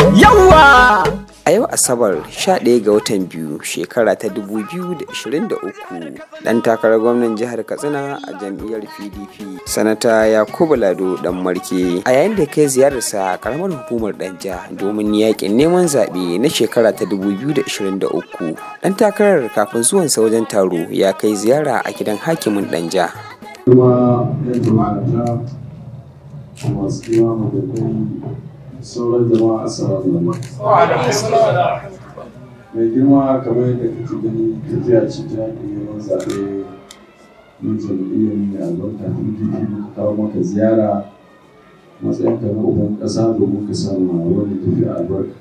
Yawa! A yau Asabar 11 ga watan biyu shekara ta 2023 ɗan takarar gwamnan jihar Katsina a jam'iyyar PDP sanata Yakubu Lado dan Marke a yayin da kai ziyararsa a karamar hukumar Danja domin yakin neman zaɓe na shekara ta 2023 ɗan takarar kafin zuwansa wajen taro ya kai ziyara a gidan hakimin Danja. kuma yan jama'a ta masu kima madadin sauran jama'a assalamu alaikum mai girma kamar yadda kake gani tafiya ce ta neman zaɓe na jam'iyyar mai albarka pdp muka kawo maka ziyara matsayinka na uban ƙasa domin ka samu wani tafiya albarka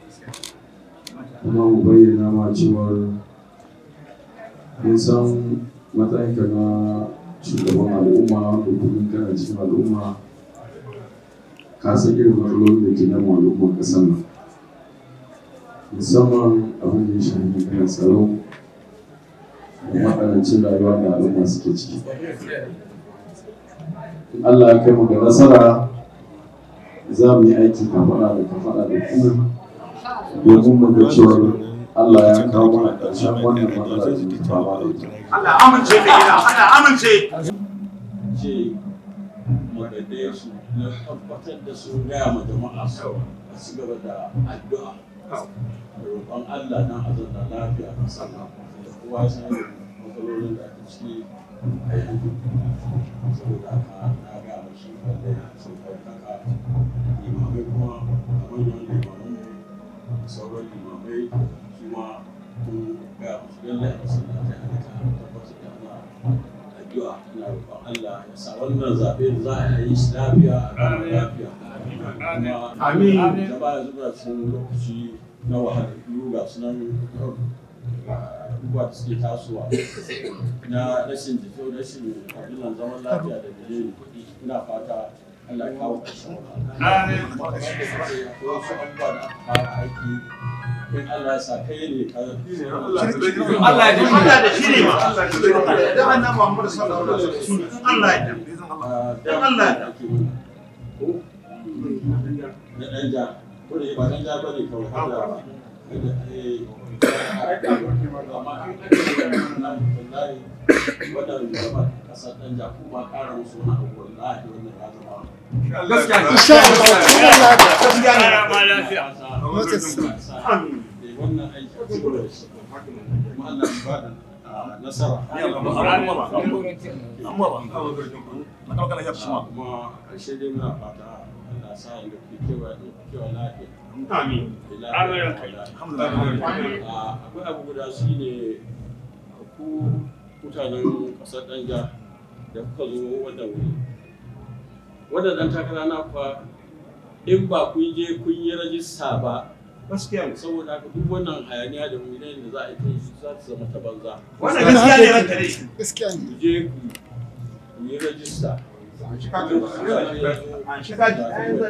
kuma mu bayyana ma cewar mun san matsayinka na shugaban al'umma wanda kullum kana cikin al'umma ka san irin matsalolin da ke damu al'umman ƙasar nan musamman abin da ya shafi maganar tsaro da matsanancin rayuwa da al'umma suke ciki in Allah ya kai mu da nasara za mu yi aiki kafaɗa da kafaɗa da ku domin mu ga cewar Allah ya kawo mana ƙarshen wannan matsala da ke fama da ita. Allah amince da gida, Allah amince. ce magadai su na tabbatar da sun gaya ma jama'a su a ci gaba da addu'a da roƙon Allah na azanta lafiya a sana da kowa san matsalolin da ake ciki a yanzu saboda haka na ga mashi wanda sun ɗaukaka limamai kuma a manyan limaman da sauran limamai su ma kun ga masu lallai a masallatai a nika tabbatar da ana addu'a ina roƙon Allah ya sa wannan zaɓe da za a yi shi lafiya a gama lafiya kuma Amin. da ba yanzu ba cikin lokaci na wahalhalu ga sunan abubuwa da suke tasowa na rashin jito rashin abinan zaman lafiya da dalilin kuɗi ina fata Allah ya kawo ƙarshen Amin. wahala akwai wasu abubuwa da aka fara aiki in Allah ya sa kai ne ka Allah ya Allah da shi ne ma. Da annabi Muhammad sallallahu alaihi wasallam. Allah ya dan Allah ya na ɗan ja ko da ba ɗan ja ba ne kawai har da amma an ƙarfi nan wallahi wannan zama ƙasar ɗan ja kuma ƙara musu wani abu wallahi wannan ya zama Gaskiya ne. gaskiya Amin. wannan aiki a cikin da shi kuma Allah ya ba da nasara kuma a ƙarshe dai muna fata Allah sa inda kuke kewa kewa lafiya Amin. akwai abu guda shi ne ku mutanen ƙasar danja da kuka zo wannan wuri wannan ɗan takara na kuwa in ba kun je kun yi rajista ba Gaskiya ne. saboda haka duk wannan hayaniya da mu da za a yi ta yi za ta zama ta banza Wannan gaskiya ne ranka dai. ku je ku ku yi rajista An shiga ji.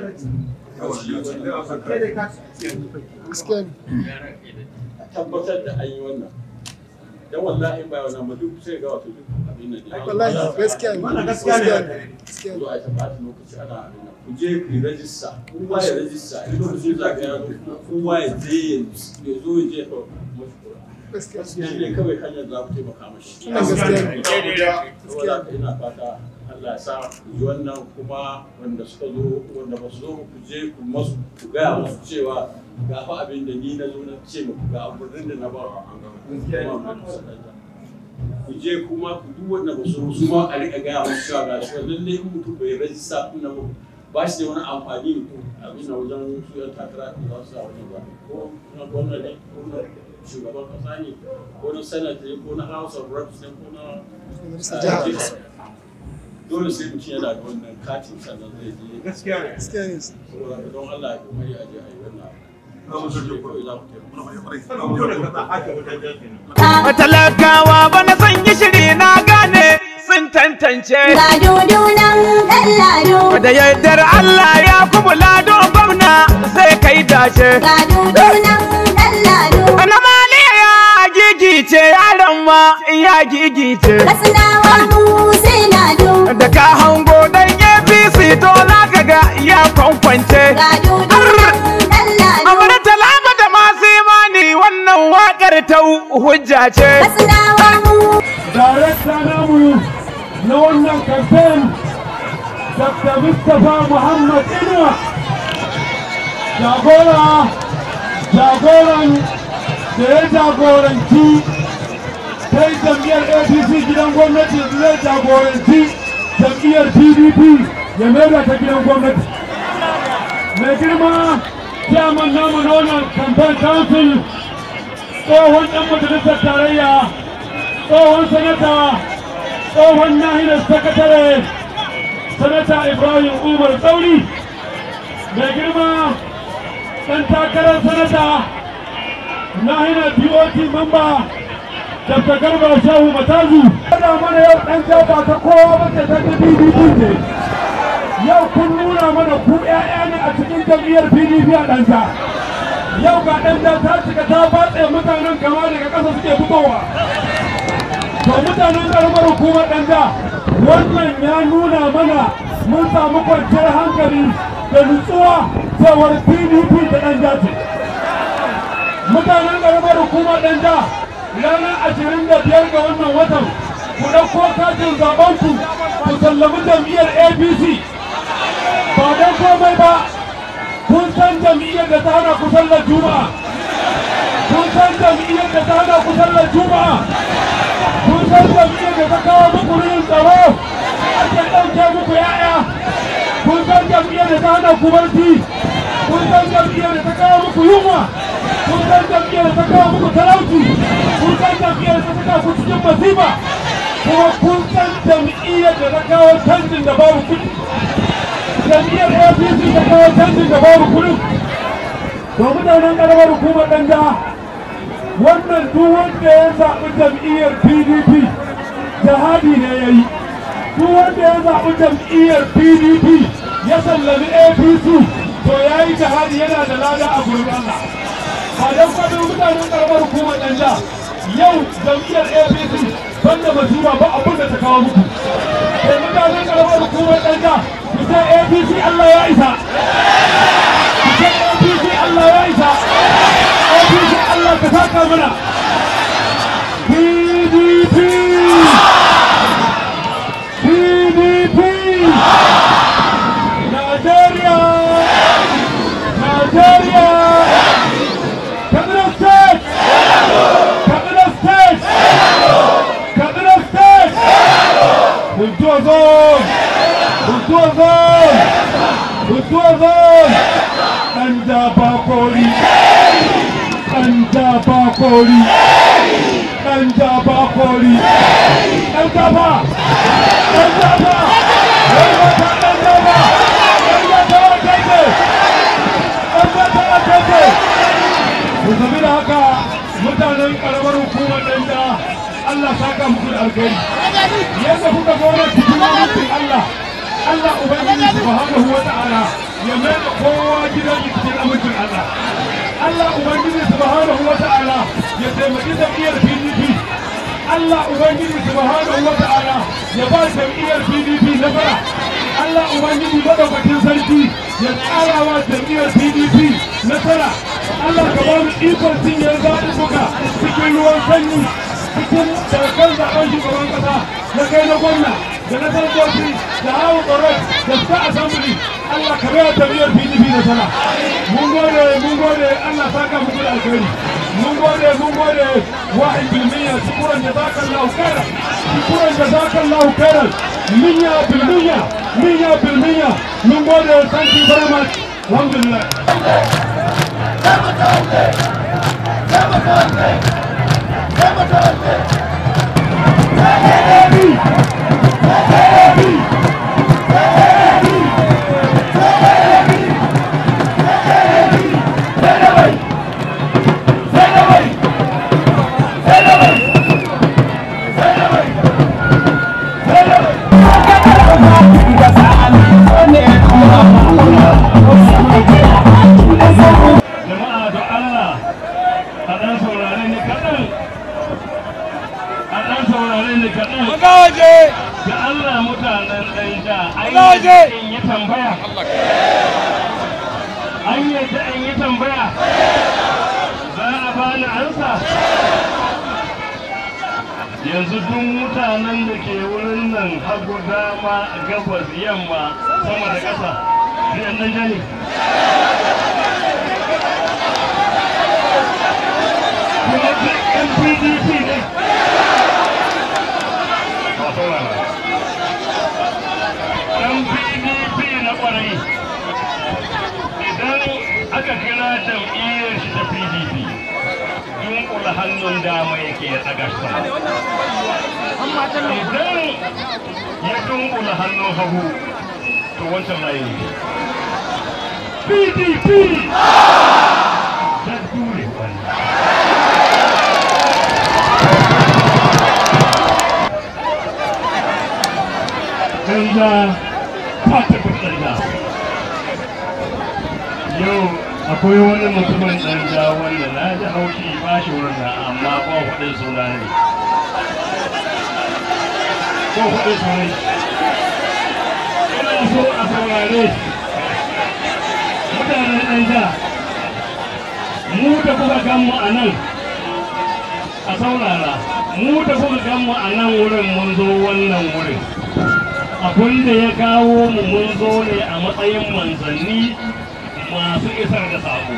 a tabbatar da an yi wannan dan wallahi ba wannan ba duk sai ga wato duk abin nan ne Wallahi gaskiya ne. Wannan gaskiya ne ranka dai. Gaskiya zo a ta ɓata lokaci ana abin nan ku je ku yi rajista kowa ya rajista in lokacin za ka yazo kowa ya je ya zo ya je ka mashi kura Gaskiya shi ne kawai hanyar za ku taimaka mashi Wannan gaskiya ne. saboda haka ina fata Allah ya sa ku ji wannan kuma wanda suka zo wanda ba su zo ku je ku masu ku gaya musu cewa ga fa abin da ni na zo na ce muku ga abin da na ba kuma ku je kuma ku duk wanda ba su su ma a riƙa gaya musu cewa ga shi lalle in mutum bai rajista din nan ba shi da wani amfani abin da wajen su yan takara da za su sa wani ba ko na gwamnati ne ko na shugaban kasa ne ko na senate ne ko na house of reps ne ko na Majalisar jiha. dole sai mutum yana da wannan katin sannan zai je Gaskiya ne. Gaskiya ne. saboda haka don Allah ya kokari a je a yi wannan abu. Shi ne kawai za ku taimaka. Sannan mutum da kasa ake wutar kenan. Talakawa bana son yi shiri na gane sun tantance. Ga dudunan ɗan lado, Da yardar Allah ya kuma lado gwamna sai kai dace. ga dudunan ɗan lado. Na maliya ya gigice yaron ma ya gigice. Katsinawa mu sai lado, Da ka hango dan APC to na kaga ya kwankwance. ga dudunan ɗan lado. jatau hujja ce Katsinawa mu darakta namu na wannan kamfen dr mustapha muhammad inuwa jagora jagoran da ya jagoranci kai jam'iyyar apc gidan gwamnati zai jagoranci jam'iyyar pdp ya maida ta gidan gwamnati mai girma chairman namu na wannan campaign council tsohon ɗan majalisar tarayya tsohon sanata tsohon nahiyar sakatare sanata ibrahim umar tsauri mai girma ɗan takarar sanata nahiyar bot mamba dr garba shehu matazu kada mana yau ɗan jaba ta kowa mace ta ta pdp ce yau kun nuna mana ku 'ya'ya ne a cikin jam'iyyar pdp a ɗansa yau ga ɗan ta cika ta batse mutanen kama daga ƙasa suke fitowa to mutanen karamar hukumar ɗanja wannan ya nuna mana mun samu kwanciyar hankali da nutsuwa cewar pdp da ɗanja ce mutanen karamar hukumar ɗanja ranar ashirin da biyar ga wannan watan ku ɗauko katin zaɓenku ku sallami jam'iyyar apc ba don komai ba kun san jam'iyyar da ta hana ku sallar juma'a kun san jam'iyyar da ta hana ku sallar juma'a kun san jam'iyyar da ta kawo muku rin tsaro ake ɗauke muku ya'ya kun san jam'iyyar da ta hana ku barci kun san jam'iyyar da ta kawo muku yunwa kun san jam'iyyar da ta kawo muku talauci kun san jam'iyyar da ta saka ku cikin masifa kuma kun san jam'iyyar da ta kawo canjin da babu kuɗi jam'iyyar apc ta kawo canjin da babu kuɗi to mutanen ƙaramar hukumar ɗanja wannan duk wanda ya zaɓi jam'iyyar pdp jihadi ne ya yi duk wanda ya zaɓi jam'iyyar pdp ya sallami apc to ya yi jihadi yana da lada a gurin allah ba don kwadon mutanen karamar hukumar ɗanja yau jam'iyyar apc banda masifa ba abin da ta kawo muku sai mutanen karamar hukumar ɗanja ku ce apc allah ya isa ku ce apc allah ya isa apc allah ka saka mana pdp pdp nigeria nigeria kaduna state kaduna state kaduna state Kultuwa zone Kultuwa zone Kultuwa zone ɗan jaba kori ɗan jaba kori ɗan jaba kori ɗan jaba ɗan jaba ɗan wata ɗan jaba ɗan wata wata ce ɗan wata wata ce ku zabi da haka mutanen ƙaramar hukumar ɗan da Allah saka muku da alkhairi yadda kuka zo na cikin mutum Allah Allah Ubangiji subhanahu wa ta'ala ya mai da kowa gidan cikin amincin Allah Allah Ubangiji subhanahu wa ta'ala ya taimaki jam'iyyar PDP Allah Ubangiji subhanahu wa ta'ala ya ba jam'iyyar PDP nasara Allah Ubangiji madaukakin sarki ya tsara wa jam'iyyar PDP nasara Allah ka ba mu ikon cinye zaɓuɓɓuka cikin ruwan sanyi cikin daga zaben shugaban kasa na kai na gwamna da na sanatoci da hawa tsoron da suka asambili Allah ka bayar tafiyar PDP da sana. Mun gode, mun gode, Allah saka muku da alkhairi. Mun gode, mun gode wa ilmiya shukuran da zaka Allah khairan. Shukuran da zaka Allah khairan. Minya bil minya, minya bil minya. Mun gode, thank you very much. Alhamdulillah. jama'a da Allah a ɗan saurare ni kaɗan a ɗan saurare ni kaɗan waje da Allah mutanen ɗan ja an yadda in yi tambaya an yadda in yi tambaya za a bani ansa yanzu duk mutanen da ke wurin nan hagu dama gabas yamma sama da ƙasa zai nan jani kuma duk yan pdp ne ba saurara yan pdp na ƙwarai idan aka kira jam'iyyar shi ta pdp dunkula hannun dama yake ya tsaga shi sama idan ya dunkula hannun hagu to wancan layi ne pdp ta dure wani Ganga ta tafi ganga yau akwai wani mutumin ɗanja wanda na ji haushi ba shi wurin na amma ba faɗin suna ne ko faɗin suna ne ina so a saurare mutanen ɗanja mu da kuka ganmu a nan a saurara mu da kuka ganmu a nan wurin mun zo wannan wurin abin da ya kawo mu mun zo ne a matsayin manzanni masu isar da saƙo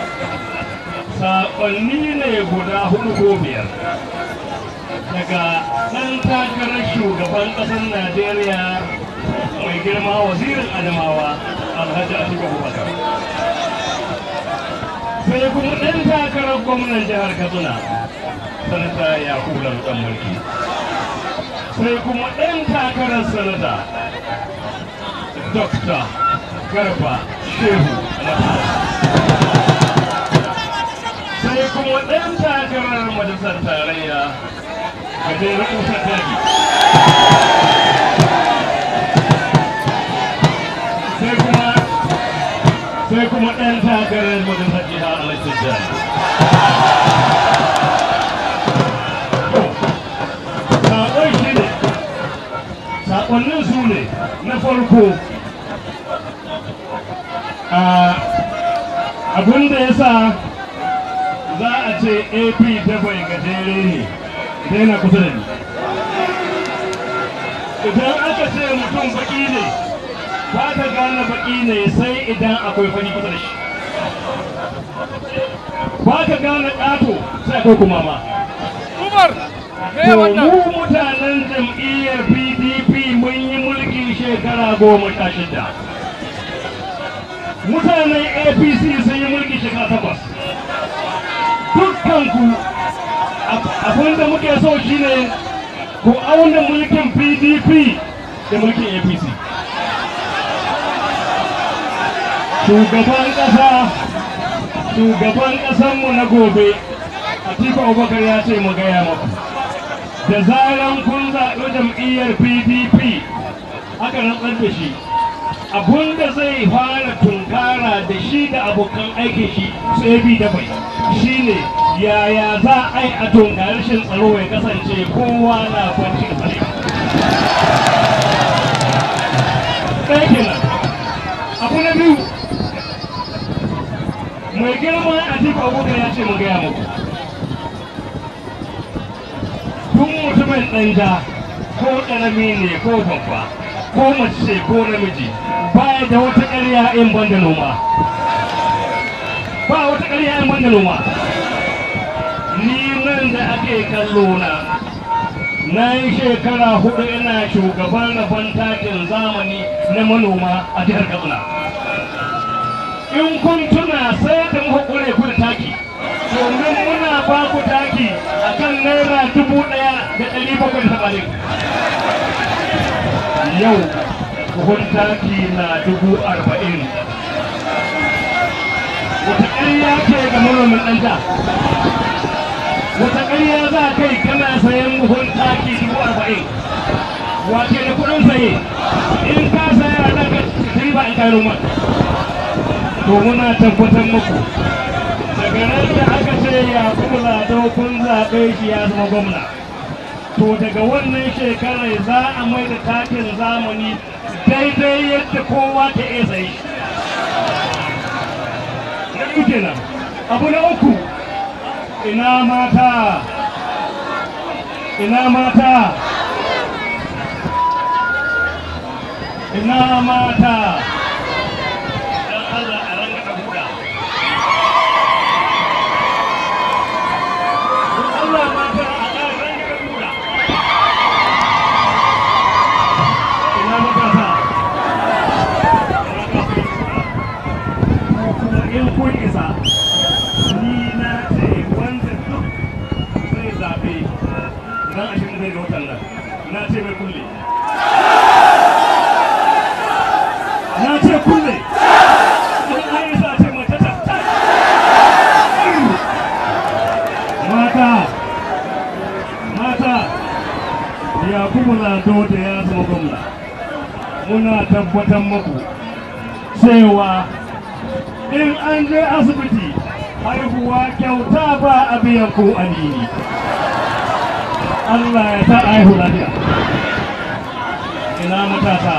saƙonni ne guda hudu ko biyar daga ɗan takarar shugaban ƙasar najeriya mai girma wazirin adamawa alhaji atiku abubakar sai kuma ɗan takarar gwamnan jihar katsina sanata yakubu ɗan mulki sai kuma ɗan takarar sanata dokta garba shehu sai kuma ɗan takarar majalisar tarayya gajeren kusa daji sai kuma sai kuma ɗan takarar majalisar jiha alaisar jihar saƙon shi ne saƙonnin su ne na farko abin da ya sa za a ce ap ta bai gajere ne idan yana kusa da ni idan aka ce mutum baki ne ba ta gane baki ne sai idan akwai fani kusa da shi ba ta gane ƙato sai akwai kuma ma To mu mutanen jam'iyyar PDP mun yi mulki shekara goma sha shida. Mutanen APC sun yi mulki shekara takwas. Dukkanku abin da muke so shine ku auna mulkin PDP da mulkin APC. Shugaban ƙasa, shugaban ƙasanmu na gobe, Atiku Abubakar ya ce mu gaya maku. da zaran kun zaɓi jam'iyyar pdp aka rantsar da shi abunda zai fara tunkara da shi da abokan aikin shi sai bi da bai shine yaya za a yi a tunkari rashin tsaro ya kasance kowa na kwanci da tsare ɗaya kenan abu na biyu mai girma a jifa abubakar ya ce mu gaya muku tun mutumin ɗanja ko ƙarami ne ko babba ko mace ko namiji baya da wata ƙarya in ban da noma ba wata ƙarya in ban da noma ni nan da ake kallo na na yi shekara hudu ina shugaban rabon takin zamani na manoma a jihar katsina in kun tuna sai da muka kure ku da taki domin muna ba ku taki a kan naira dubu ɗaya da ɗari bakwai da tamanin yau buhun taki na dubu arba'in wata ƙarya ce ga manomin ɗanta wata ƙarya za kai kana sayan buhun taki dubu arba'in wace da kuɗin saye in ka saya da ka ba in kai noma to muna tabbatar muku daga nan da aka ce ya kula kun zaɓe shi ya zama gwamna to daga wannan shekarar za a mai da takin zamani daidai yadda kowa ta iya sayi na biyu kenan abu na uku ina mata ina mata ina mata dan Allah a ranga da buɗa dan Allah mata a ƙara ranga da buɗa ina matasa kuma in kun isa ni na ce wanda duk zai zaɓe ran ashirin zai ga watan nan na ce mai kulle na ce kulle in an yi sa ce mace ta ta mata mata ya kuma lado da ya zama gwamna muna tabbatar muku cewa in an je asibiti haihuwa kyauta ba a biyan ko alini Allah ya ta aihu lafiya ina matasa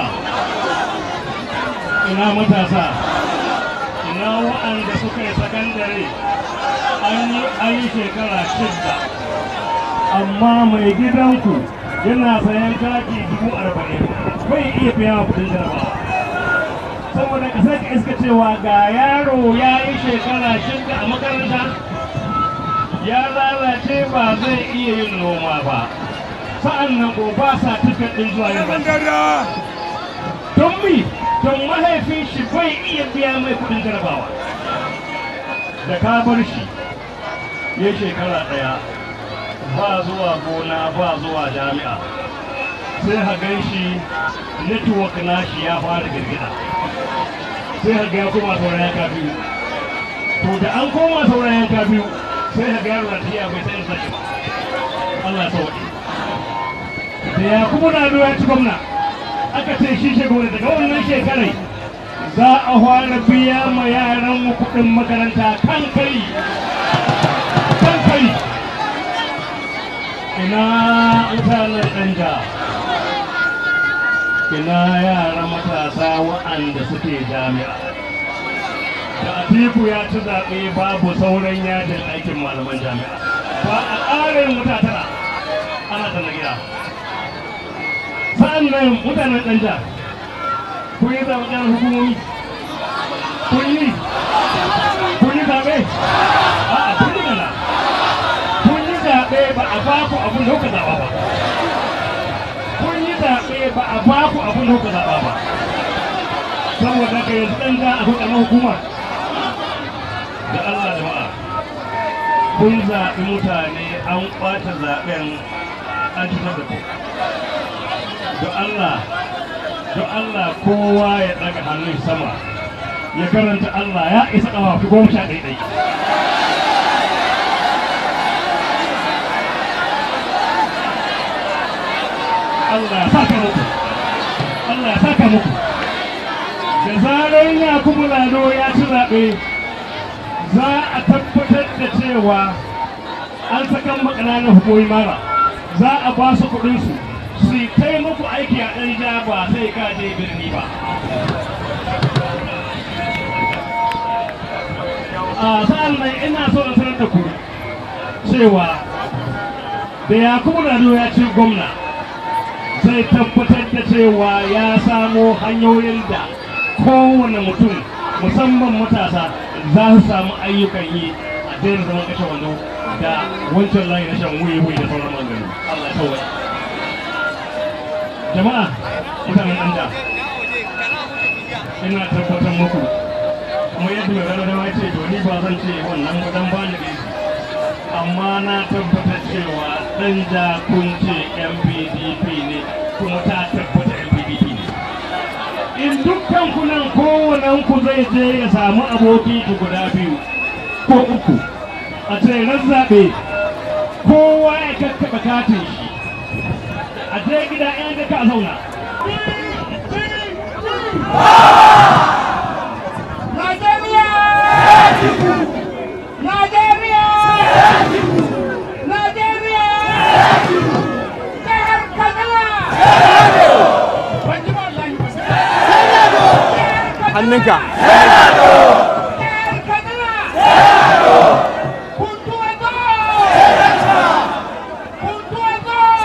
ina matasa ina wa'anda suka yi sakandare an yi an yi shekara shidda amma mai gidanku yana sayan kaki dubu arba'in bai iya biya kudin jarabawa saboda ka sake iska cewa ga yaro ya yi shekara shida a makaranta ya lalace ba zai iya yin noma ba sa'an nan ko ba sa tiket ɗin zuwa yin don mi don mahaifin shi bai iya biya mai kuɗin jarabawa da ka bar shi ya shekara ɗaya ba zuwa gona ba zuwa jami'a sai ha gan shi network nashi ya fara girgida sai ha ga ya koma sauran yanka biyu to da an koma sauran yanka biyu sai ha ga yaro na tafiya bai san sashi ba Allah ya sauke da ya kuma na ya ci gwamna aka ce shi shi gwamna daga wannan shekarai za a fara biya ma yaran mu kuɗin makaranta kan kai kan kai ina mutanen ɗanja ina yara matasa wa'anda suke jami'a da atiku ya ci zaɓe babu sauran yajin aikin malaman jami'a ba a ƙarin mutatara ana ta na gida sa'an nan mutanen ɗanja kun yi zaɓen hukumomi kun yi kun yi zaɓe a'a kun yi mana kun yi zaɓe ba a ba ku abin da kuka zaɓa ba kun yi zaɓe ba a ba ku abin da kuka zaɓa ba saboda ka yanzu ɗan za a kuka na hukuma da Allah jama'a kun zaɓi mutane an ƙwace zaɓen an cutar da ku don Allah don Allah kowa ya ɗaga hannun sama ya karanta Allah ya isa ƙafafi goma sha ɗaiɗai Allah ya saka muku Allah ya saka muku da zarar ya kuma lado ya ci zaɓe za a tabbatar da cewa an sakan makananan hukumomi mara za a ba su kuɗinsu su yi kai muku aiki a ɗan ja ba sai ka je birni ba a sa'an nan ina so na sanar da ku cewa da yakubu lado ya ci gwamna zai tabbatar da cewa ya samo hanyoyin da kowane mutum musamman matasa za su samu ayyukan yi a daina zaman kashe wando da wancan layi na shan wuyi-wuyi da sauran magani Allah ya tawai jama'a mutanen ɗan da ina tabbatar muku kuma yadda mai rana dama ce to ni ba zan ce wannan gudan ba ni amma na tabbatar cewa ɗan da kun ce yan pdp ne kuma ta tabbata yan pdp ne in dukkan kunan kowannen ku zai je ya samu aboki ku guda biyu ko uku a tseren zaɓe kowa ya kakkaɓa katin shi a je gida yan da ka zauna Najeriya! Najeriya! Najeriya! Jihar Kaduna! Ban ji ba wallahi ba. hannunka Jihar Kaduna! Kuntuwa zo! Kuntuwa zo!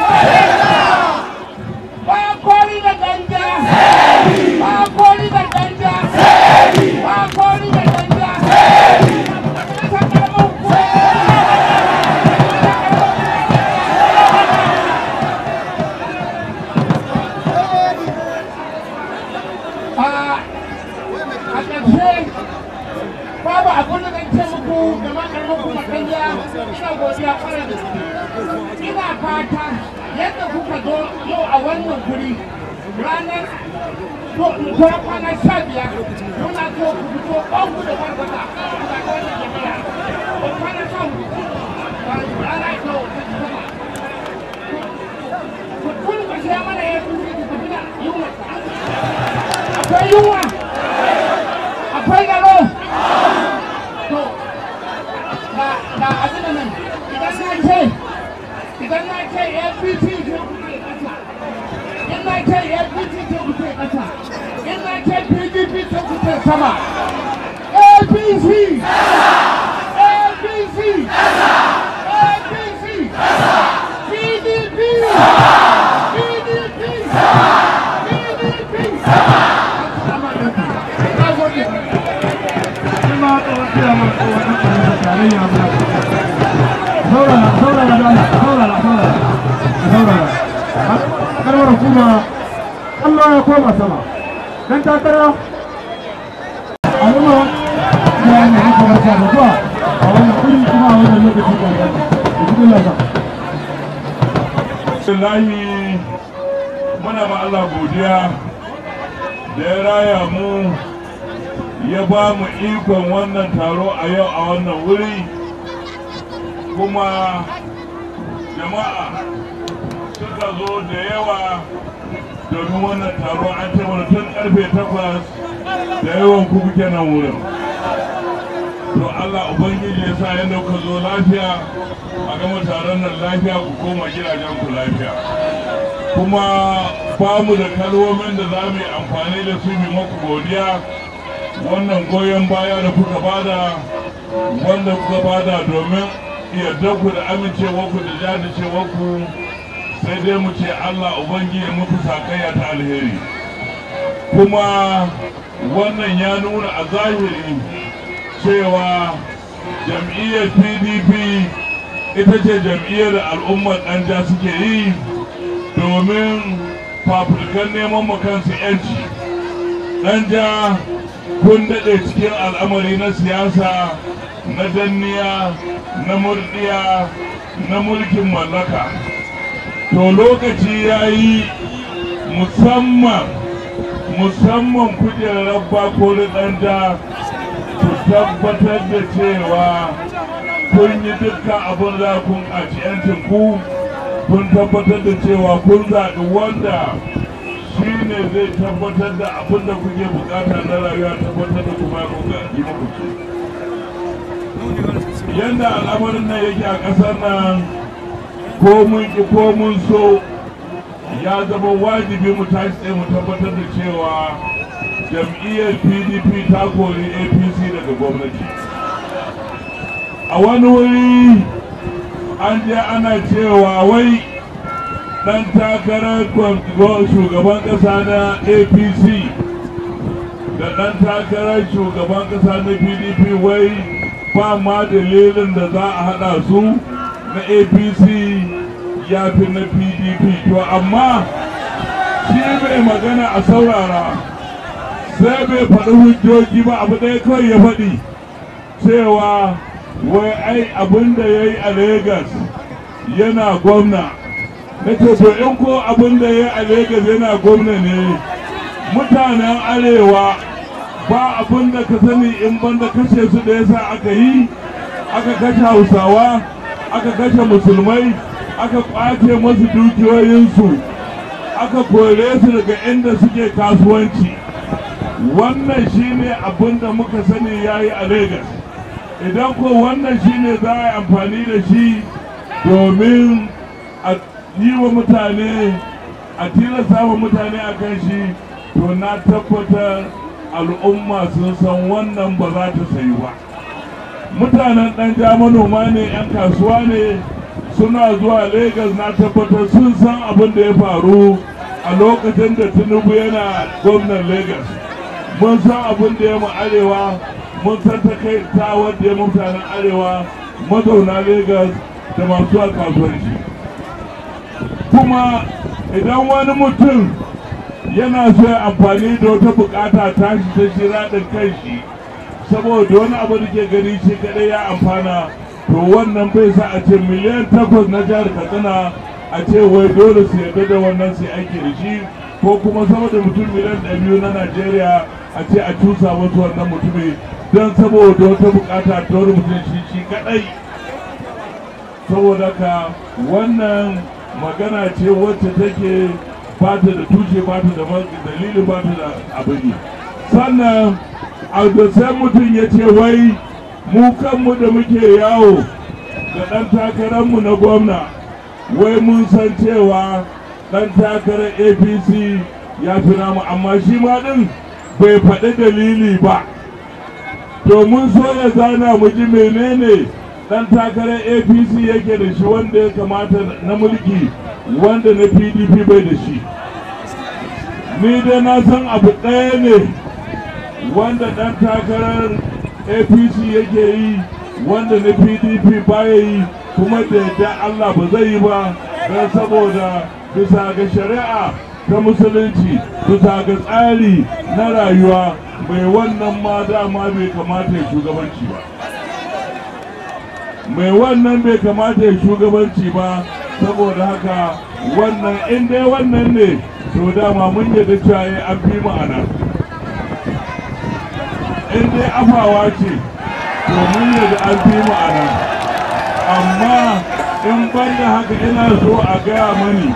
babu abin da zan ce muku da makarar kuma kanya ina godiya kwarai da gaske ina fata yadda kuka zo yau a wannan guri ranar ko kwana sha biyar muna so ku fito ɓangu da barbata kuna ga wannan jami'a ko kwana sha hudu rana ita wata sama ku tun ka mana ya turi ku tafi da yunwa akwai yunwa akwai garo to ga ga abin da nan idan na ce idan na ce apc ce kuke kasa in na ce apc ce kuke kasa in na ce pdp ce kuke sama apc apc apc pdp pdp pdp Assalamu alaikum. Na gode. kuma tsohon ciyaman tsohon ɗan ƙarfin tarayya muna saurara saurara da Allah saurara saurara saurara karwar hukuma Allah ya koma sama dan takara al'umma ya yi haka barka da zuwa a wannan kuri kuma a wannan lokaci da ya cikin lafiya Bismillahi muna ma Allah godiya da ya raya mu ya ba mu ikon wannan taro a yau a wannan wuri kuma jama'a suka zo da yawa domin wannan taro an ce mana tun karfe takwas da yawan ku kuke nan wurin to Allah Ubangiji ya sa yadda kuka zo lafiya a gama taron nan lafiya ku koma gidajen ku lafiya kuma ba mu da kalmomin da za mu yi amfani da su bi maku godiya wannan goyon baya da kuka bada wanda kuka bada domin yarda ku da amincewa ku da jajircewa ku sai dai mu ce Allah Ubangiji muku sakayya ta alheri kuma wannan ya nuna a zahiri cewa jam'iyyar pdp ita ce jam'iyyar da al'ummar ɗanja suke yi domin fafutukan neman kansu 'yanci ɗanja kun daɗe cikin al'amari na siyasa na danniya na murdiya na mulkin mallaka to lokaci ya yi musamman musamman kujerar bako da ɗanja ku tabbatar da cewa kun yi dukkan abin da kun a yancin ku kun tabbatar da cewa kun zaɓi wanda shi ne zai tabbatar da abin da kuke bukata na rayuwa tabbatar da kuma ya kuka yi muku ce yadda al'amarin nan yake a ƙasar nan ko mun ki ko mun so ya zama wajibi mu tashi tsaye mu tabbatar da cewa jam'iyyar pdp ta kori apc daga gwamnati a wani wuri an je ana cewa wai dan takarar shugaban kasa na apc da dan takarar shugaban kasa na pdp wai ba ma dalilin da za a hada su na apc ya fi na pdp to amma shi bai magana a saurara sai bai faɗi hujjoji ba abu ɗaya kawai ya faɗi cewa wai ai abin da ya yi a Legas yana gwamna na ce to in ko abin da ya yi a Legas yana gwamna ne mutanen arewa ba abin da ka sani in banda kashe su da yasa aka yi aka kashe hausawa aka kashe musulmai aka kwace masu dukiyoyinsu aka kore su daga inda suke kasuwanci wannan shine abin da muka sani ya yi a Legas. idan ko wannan shine za a yi amfani da shi domin a yi wa mutane a tilasta wa mutane a kan shi to na tabbatar al'umma sun san wannan ba za ta sayi ba mutanen ɗan ja manoma ne 'yan kasuwa ne suna zuwa Legas na tabbatar sun san abin da ya faru a lokacin da tinubu yana gwamnan Legas. mun san abin da ya mu arewa mun san ta kai ta wadda ya mutanen arewa mazauna Legas da masu kasuwanci kuma idan wani mutum yana so ya amfani da wata bukata ta shi ta shi raɗin kan shi saboda wani abu da ke gani shi kadai ya amfana to wannan bai sa a ce miliyan takwas na jihar katsina a ce wai dole su yarda da wannan sai aiki da shi ko kuma sama da mutum miliyan ɗari biyu na najeriya a ce a cusa wasu wannan mutumi don saboda wata bukata ta wani mutum shi shi kadai saboda ka wannan magana ce wacce take ba ta da tushe ba ta da dalili ba ta da abin sannan a da sai mutum ya ce wai mu kanmu da muke yawo da ɗan takararmu na gwamna wai mun san cewa ɗan takarar apc ya fi namu amma shi ma ɗin bai faɗi dalili ba to mun so ya zana mu ji menene ɗan takarar apc yake da shi wanda ya kamata na mulki wanda na pdp bai da shi ni dai na san abu ɗaya ne wanda ɗan takarar apc yake yi wanda na pdp baya yi kuma da yadda allah ba zai yi ba don saboda bisa ga shari'a ta musulunci bisa ga tsari na rayuwa mai wannan ma dama bai kamata ya shugabanci ba mai wannan bai kamata ya shugabanci ba saboda haka wannan in dai wannan ne to dama mun yadda cewa an fi ma'ana in dai afawa ce to mun yadda an fi ma'ana amma in banda haka ina so a gaya mani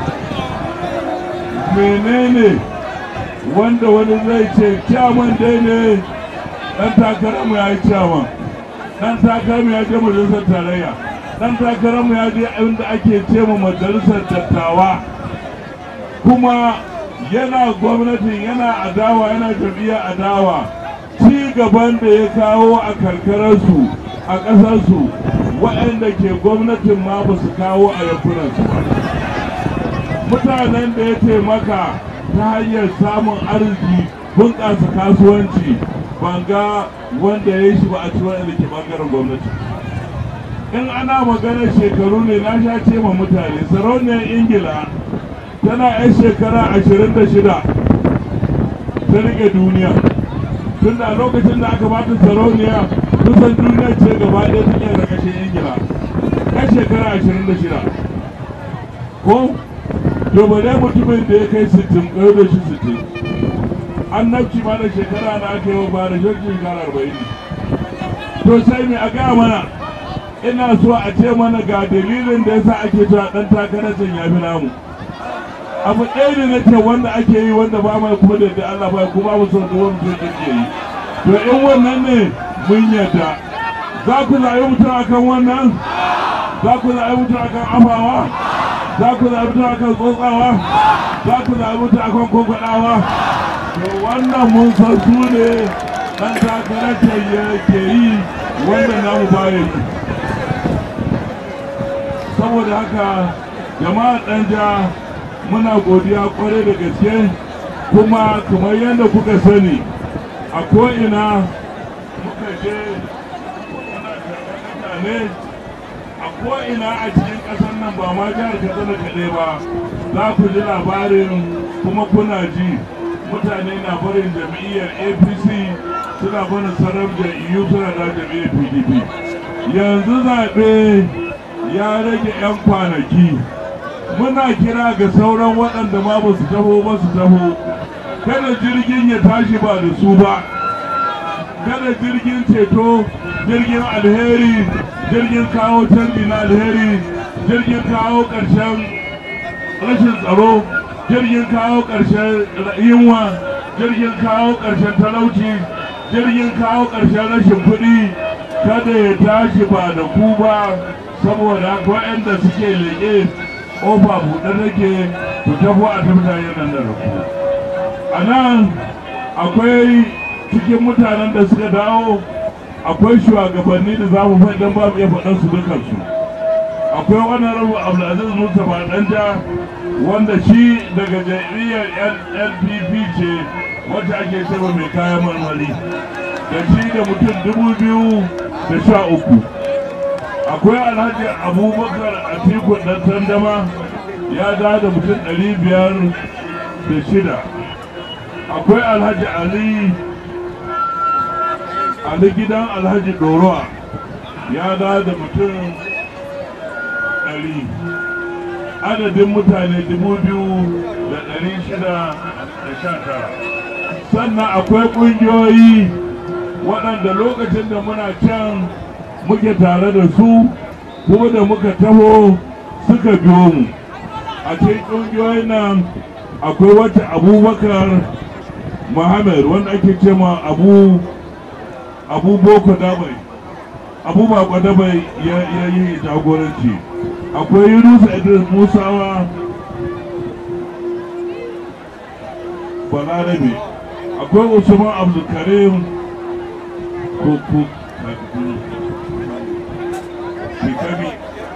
menene wanda wani zai ce kyaman dai ne dan takararmu ya yi kyaman dan takararmu ya je majalisar tarayya dan takararmu ya je inda ake ce ma majalisar dattawa kuma yana gwamnatin yana adawa yana jam'iyyar adawa ci gaban da ya kawo a karkararsu a ƙasarsu waɗanda ke gwamnatin ma ba su kawo a yankunansu ba mutanen da ya taimaka ta hanyar samun arziki bunƙasa kasuwanci ban ga wanda ya yi shi ba a ci waɗanda ke ɓangaren gwamnati in ana maganar shekaru ne na sha ce ma mutane sarauniyar ingila tana 'yan shekara ashirin da shida ta rike duniya tun da lokacin da aka bata sarauniya kusan duniya ce gaba ɗaya take da kashin ingila 'yan shekara ashirin da shida ko to bare mutumin da ya kai sittin ɗaya da shi sittin annabci ma da shekara na aka yi ba da shekara arba'in to sai mai a gaya mana ina so a ce mana ga dalilin da yasa ake cewa ɗan takarar can ya fi namu abu ɗaya ne na ce wanda ake yi wanda ba mai kuma da Allah ba kuma ba son da wani mutum ke yi to in wannan ne mun yadda za ku zaɓi mutum akan wannan za ku zaɓi mutum akan afawa za ku zaɓi mutum akan tsotsawa za ku zaɓi mutum akan kwankwaɗawa to wannan mun san su ne ɗan takarar ke yi wanda namu baya yi saboda haka jama'a ɗan ja muna godiya kwarai da gaske kuma kamar yadda kuka sani a ko'ina muka je muna mutane a ko'ina a cikin ƙasar nan ba ma jihar katsina kaɗai ba za ku ji labarin kuma kuna ji mutane na barin jam'iyyar apc suna barin sarar jam'iyyu suna da jam'iyyar pdp yanzu zaɓe ya rage 'yan kwanaki muna kira ga sauran waɗanda ma ba su taho ba su taho kada jirgin ya tashi ba da su ba kada jirgin ceto jirgin alheri jirgin kawo canji na alheri jirgin kawo ƙarshen rashin tsaro jirgin kawo ƙarshen yunwa jirgin kawo ƙarshen talauci jirgin kawo ƙarshen rashin kuɗi kada ya tashi ba da ku ba saboda waɗanda suke leƙe ƙofa buɗe take ku tafi a tafi nan da ku a nan akwai cikin mutanen da suka dawo akwai shugabanni da za mu faɗi don ba mu iya faɗan su dukansu akwai wani rabu abdulaziz mustapha danja wanda shi daga jam'iyyar lpp ce wacce ake cewa mai kayan marmari da shi da mutum dubu biyu da sha uku akwai alhaji abubakar atiku dan tandama ya da da mutum ɗari biyar da shida akwai alhaji ali ali gidan alhaji dorowa ya da da mutum ɗari adadin mutane dubu biyu da ɗari shida da sha tara sannan akwai ƙungiyoyi waɗanda lokacin da muna can muke tare da su ko da muka taho suka biyo mu a cikin ƙungiyoyin nan akwai wata abubakar muhammad wanda ake ce ma abu abu boko dabai abu bako dabai ya yi jagoranci akwai yunus idris musawa balarabe akwai usman abdulkarim koko shekami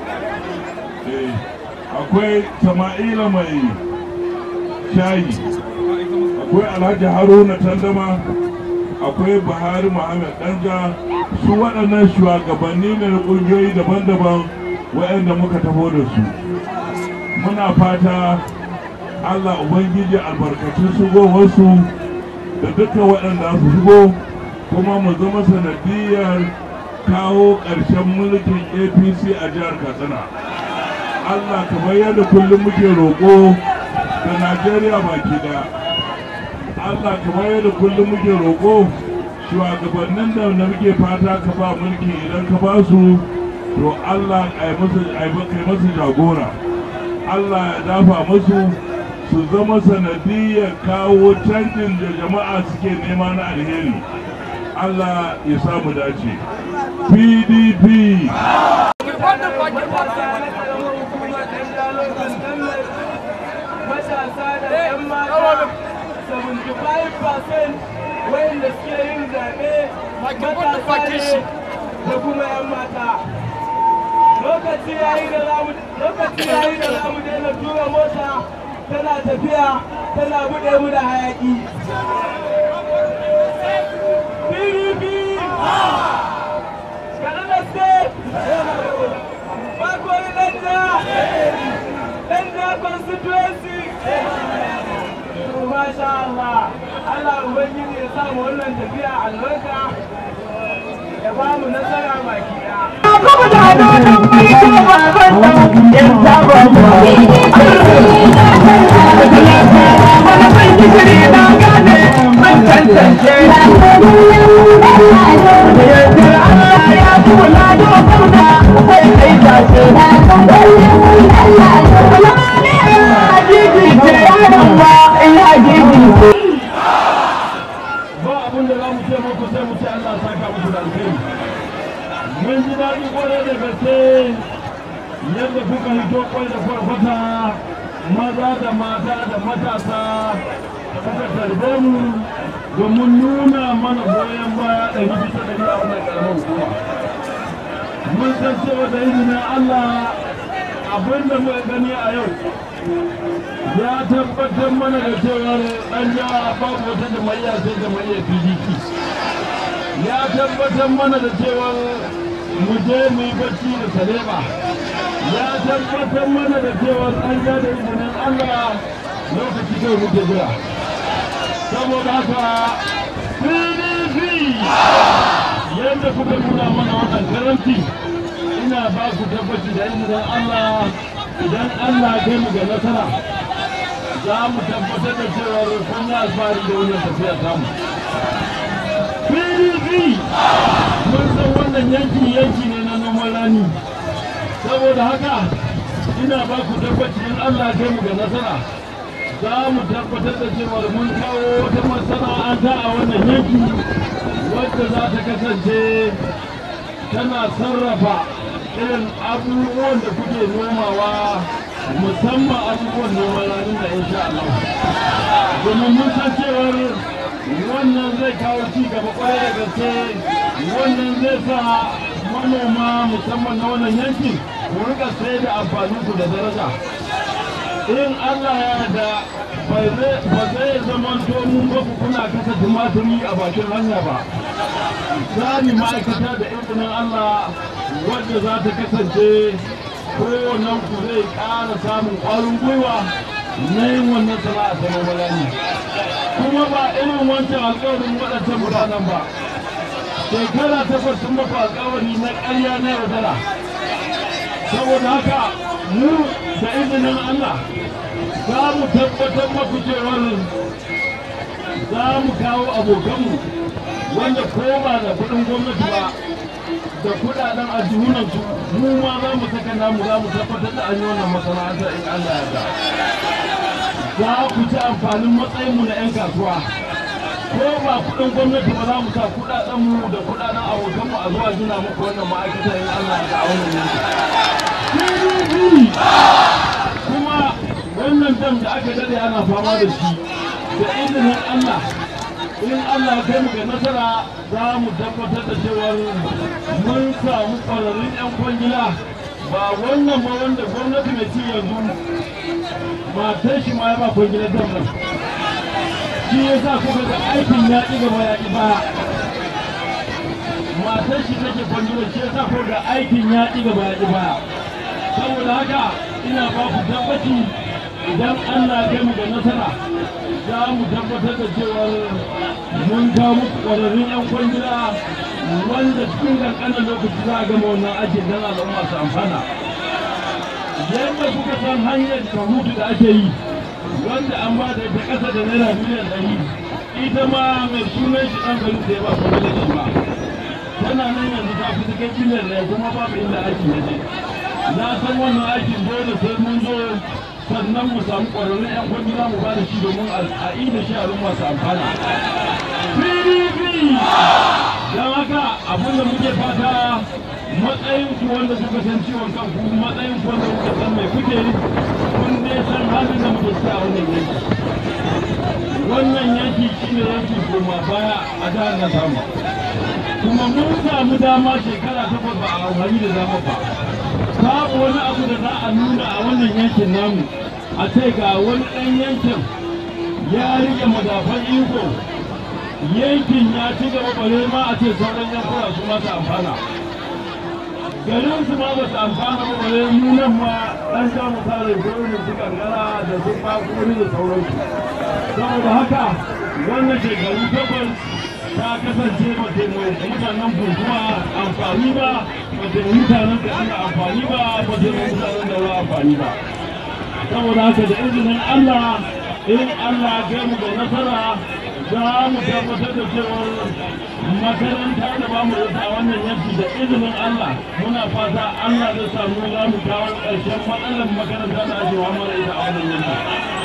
akwai sama'ila mai shayi akwai alhaji haruna tandama akwai buhari muhammad danja su waɗannan shugabanni ne na ƙungiyoyi daban-daban waɗanda muka taho da su muna fata allah ubangiji albarkacin shigowarsu da dukkan waɗanda su shigo kuma mu zama sanadiyar kawo ƙarshen mulkin apc a jihar katsina allah kamar yadda kullum muke roƙo da najeriya baki daya allah kamar yadda kullum muke roƙo shugabannin da na muke fata ka ba mulki idan ka ba su to allah kai masu jagora allah ya dafa musu su zama sanadiyar kawo canjin da jama'a suke nema na alheri allah ya samu dace pdp matasa da 'yan mata 75% wayanda suke yin zaɓe matasa ne da kuma 'yan mata lokaci yayi da zamu lokaci yayi da zamu daina tura mota tana tafiya tana buɗe mu da hayaki PDP Kaduna State Bakori Danja Danja constituency Masha Allah Allah Ubangiji ya sa mu wannan tafiya albarka ya ba mu nasara baki ɗaya. ba abin da za mu ce muku sai mu ce Allah saka muku da alheri mun ji daɗi kwarai da gaske yadda kuka hito kwai da farfata maza da mata da matasa suka tarbe mu domin nuna mana goyon baya ɗari bisa ɗari a wannan ƙaramar hukuma mun san cewa da izinin Allah abin da muka gani a yau ya tabbatar mana da cewar ɗan jiha babu wata jama'iyya sai jama'iyyar pdp ya tabbatar mana da cewar mu je mu yi bacci da saleba ya tabbatar mana da cewar an ja da izinin allah lokaci kai muke jira saboda haka pdp yadda kuka nuna mana wannan karanci ina ba ku tabbaci da izinin allah idan allah kai mu ga nasara za mu tabbatar da cewar kun yi alfahari da wannan tafiya tamu. PDP mun san wannan yanki yanki ne na noman rani. Saboda haka ina ba ku tabbaci in Allah kai mu ga nasara. Za mu tabbatar da cewar mun kawo wata masana'anta a wannan yanki wadda za ta kasance tana sarrafa irin abubuwan da kuke nomawa musamman abubuwan noman ranar da insha Allah. Domin mun san cewar wannan zai kawo ci gaba kwarai da gaske wannan zai sa manoma musamman na wannan yankin ku rika sai da amfanin su da daraja. In Allah ya da ba zai zama mun ba ku kuna kasa tumaturi a bakin hanya ba. Zani ma'aikata da izinin Allah wadda za ta kasance kowannen ku zai ƙara samun ƙwarin gwiwa na yin wannan sana'a ta nomalani kuma ba irin wancan alƙawarin waɗancan mutanen ba shekara takwas sun maku alkawari na ƙarya na yaudara saboda haka mu da izinin Allah za mu tabbatar maku cewar za mu kawo abokanmu wanda ko ba da kuɗin gwamnati ba da kuɗaɗen aljihunansu mu ma za mu saka namu za mu tabbatar da an yi wannan masana'antar in Allah ya da za ku ci amfanin matsayinmu na 'yan kasuwa ko ba kuɗin gwamnati ba za mu sa kuɗaɗenmu da kuɗaɗen abokanmu a zuwa gina muku wannan ma'aikatar in Allah ya da a wannan yanki. kuma wannan dam da aka dade ana fama da shi da izinin Allah in Allah kai mu ga nasara za mu tabbatar da cewar mun samu ƙwararrun 'yan kwangila ba wannan ba wanda gwamnati mai ci yanzu matar shi ma ya ba kwangilar dam nan shi ya sa kuka ga aikin ya ƙi gaba ya ƙi baya matar shi take kwangilar shi ya sa kuka ga aikin ya ƙi gaba ya ƙi baya saboda haka ina ba ku tabbaci idan Allah ya kai mu da nasara za mu tabbatar da cewa mun kawo muku ƙwararrun 'yan kwangila wanda cikin ƙanƙanin lokaci za a gama wannan aikin don al'umma su amfana yadda kuka san hanyar kahutu da ake yi wanda an ba da ita ƙasa da naira miliyan ɗari ita ma mai sunan shi ɗan gari da ya ba kwangila shi ba tana nan yanzu ta fi cikin miliyan ɗaya kuma babu inda aiki ya je na san wannan aikin dole sai mun zo sannan mu samu ƙwararrun 'yan kwangila mu ba da shi domin a da shi a rumma su amfana. PDP! Don haka abin da muke fata matsayin ku wanda kuka san ciwon kanku matsayin ku wanda kuka san mai kuke kun ne san halin da muke sa wannan yanki. Wannan yanki shi ne yanki koma baya a jihar na samu. Kuma mun samu dama shekara takwas ba a amfani da dama ba. babu wani abu da za a nuna a wannan yankin namu a ce ga wani ɗan yankin ya rike madafan iko yankin ya ci gaba bare ma a ce sauran yankuna su masu amfana garin su ma ba su amfana ba bare nunan ma ɗan ja misalin gurin su kankara da su bakuri da sauransu saboda haka wannan shekaru takwas ta kasance ba ta mutanen buntuwa amfani ba ba ta mutanen da ana amfani ba ba ta mutanen da ba amfani ba saboda haka da izinin Allah in Allah ya mu da nasara za mu tabbatar da cewar makaranta da ba mu da wannan yanki da izinin Allah muna fata Allah zai samu za mu kawo ƙarshen matsalar makaranta da ake wa mara ita a wannan yanki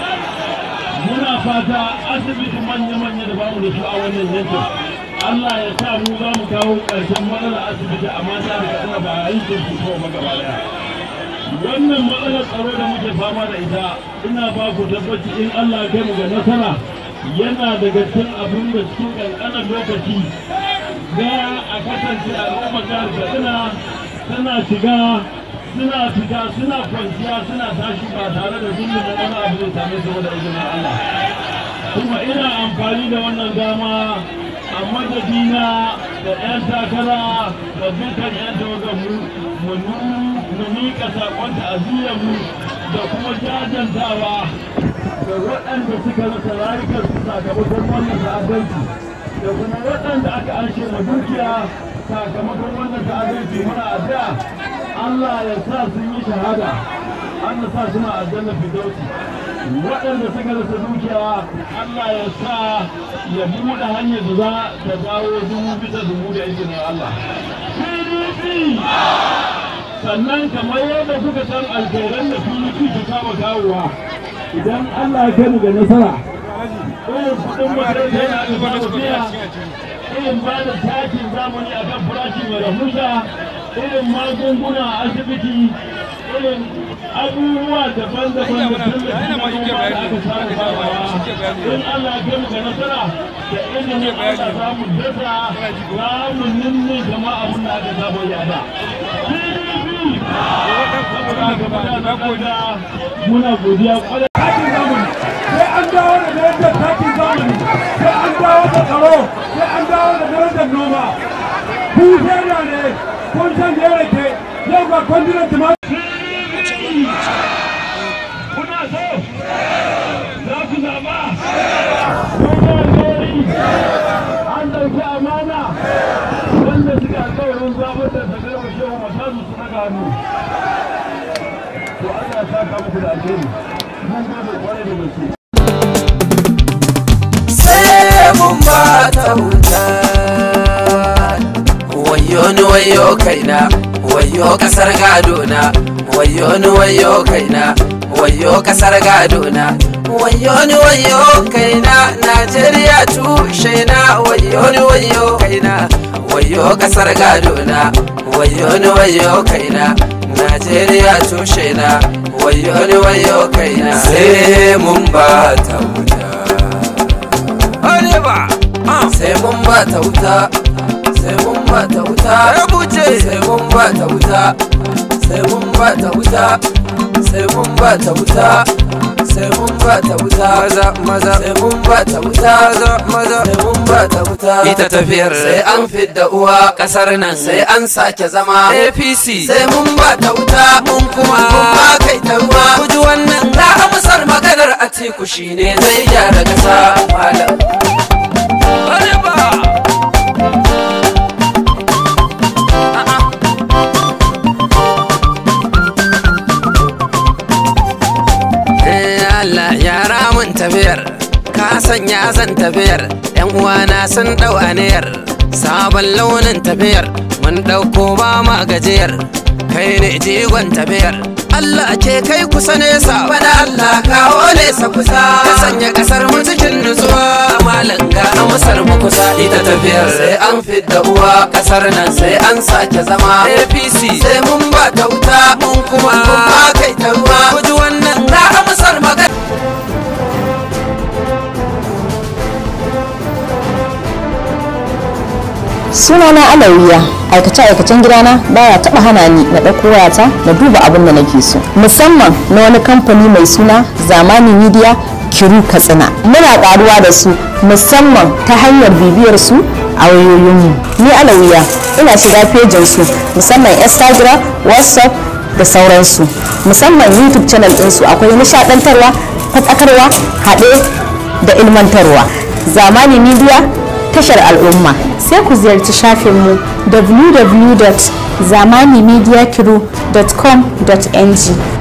muna fata asibiti manya-manya da bamu da su a wannan yankin Allah ya sa mu za mu kawo ƙarshen matsalar asibiti a mata da katsina ba a yankin su ko ba gaba daya wannan matsalar tsaro da muke fama da ita ina ba ku tabbaci in Allah ya kai mu ga nasara yana daga cikin abin da cikin ƙanƙanin lokaci ga a kasance al'ummar jihar katsina tana shiga suna fita suna kwanciya suna tashi ba tare da zulmi da wani abu zai same su da izinin Allah kuma ina amfani da wannan dama a madadina da 'yan takara da dukkan 'yan tawagar mu mu miƙa saƙon ta'aziyyarmu da kuma jajantawa da waɗanda suka rasa rayukansu sakamakon wannan ta'addanci da kuma waɗanda aka anshe ma dukiya sakamakon wannan ta'addanci muna addu'a Allah ya sa sun yi shahada Allah sa suna aljanna fidausi waɗanda suka rasa dukiya Allah ya sa ya buɗe hanyar da za ta dawo dubu bisa dubu da izinin Allah PDP sannan kamar yadda kuka san alkhairan da PDP ta kama kawowa idan Allah ya kai mu ga nasara irin kuɗin makaranta yana da fara biya irin ba da takin zamani akan farashi mai rahusa irin magunguna a asibiti irin abubuwa daban-daban da tallafi na noma da aka samu babawa in Allah ya kai mu ga nasara da izinin Allah za mu dasa za mu ninne gama abin da aka saba yada. PDP! Saboda haka muna muna godiya kwarai. takin zamani sai an dawo da darajar takin zamani sai an dawo da tsaro sai an dawo da darajar noma ku shaida ne kun san da ya rake yau ga kwandinan tumatir kuna so za ku zaba kun alheri an ɗauki amana alkawarin zaɓar da ta garba shehu matazu su daga hannu to Allah ya saka muku da alheri mun gode kwarai da gaske sai mun ba ta wuta wayo ni wayo kaina wayo kasar gadona wayo ni wayo kaina wayo kasar gadona wayo ni wayo kaina najeriya tushe na wayo ni wayo kaina wayo kasar gadona wayo ni wayo kaina najeriya tushe na wayo ni wayo kaina sai mun ba ta wuta Areba sai mun ba ta wuta sai mun ba ta wuta rubuce sai mun ba ta wuta sai mun ba ta wuta sai mun ba ta wuta sai mun ba ta wuta maza maza sai mun ba ta wuta maza maza sai mun ba ta wuta ita tafiyar sai an fidda uwa kasar nan sai an sake zama APC sai mun ba ta wuta mun kuma mun ba kai ta ruwa kuji wannan za a musar maganar Atiku shine zai gyara kasa malam Areba Allah yara mun tafiyar ka sanya zan tafiyar yan uwana sun dau aniyar sabon launin tafiyar mun dauko ba ma gajiyar kai ne jigon tafiyar Allah ke kai kusa nesa bana Allah kawo nesa kusa ka sanya kasar mu cikin nutsuwa malam ga amsar mu kusa ita tafiyar sai an fidda uwa kasar nan sai an sake zama APC sai mun ba ta wuta mun kuma mun ba kai ta ruwa kuji wannan ga amsar magana sunana alawiya aikace-aikacen gidana baya taba hana ni na ɗauko wayata na duba abin da nake so musamman na wani kamfani mai suna zamani media kiru katsina muna karuwa da su musamman ta hanyar bibiyar su a wayoyinmu ni alawiya ina shiga fejin su musamman instagram whatsapp da sauransu musamman youtube channel ɗinsu akwai nishadantarwa fadakarwa haɗe da ilmantarwa zamani media tashar al'umma sai ku ziyarci shafinmu www.zamanimediakiru.com.ng